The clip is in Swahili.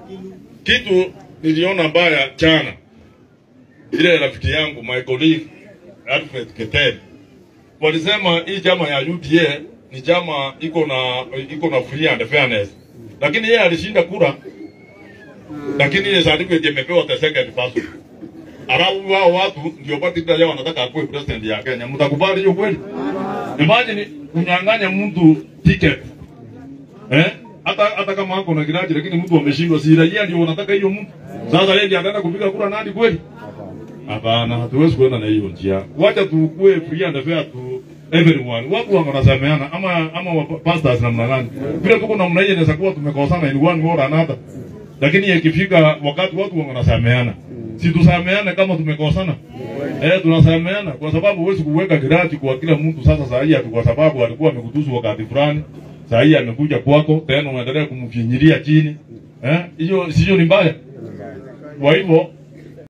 kitu niliona mbaya jana, ile rafiki yangu my colleague Alfred Keter walisema hii chama ya UDA ni chama iko na iko na free and fairness, lakini yeye alishinda kura, lakini ile certificate imepewa the second person. Alafu wao watu ndio party leader yao wanataka akuwe president ya Kenya. Mtakubali hiyo kweli? Imagine kunyang'anya mtu ticket eh? Hata hata kama ako na kiraji lakini mtu ameshindwa, si raia ndio wanataka hiyo mtu. Sasa yeye ndiye anaenda kupiga kura nani kweli? Hapana, hatuwezi kuenda na hiyo njia. Wacha tukue free and fair to everyone. Watu wangu wanasameana ama ama wa pastors namna gani? Vile tuko namna hiyo inaweza kuwa tumekosana in one way or another. Lakini ikifika wakati watu wangu wanasameana. Si tusameane kama tumekosana? Eh, tunasameana kwa sababu huwezi kuweka kiraji kwa kila mtu sasa saa hii ati kwa sababu alikuwa amekutusu wakati fulani. Saa hii amekuja kwako tena unaendelea kumfinyilia chini. Eh? Hiyo sio ni mbaya. Kwa hivyo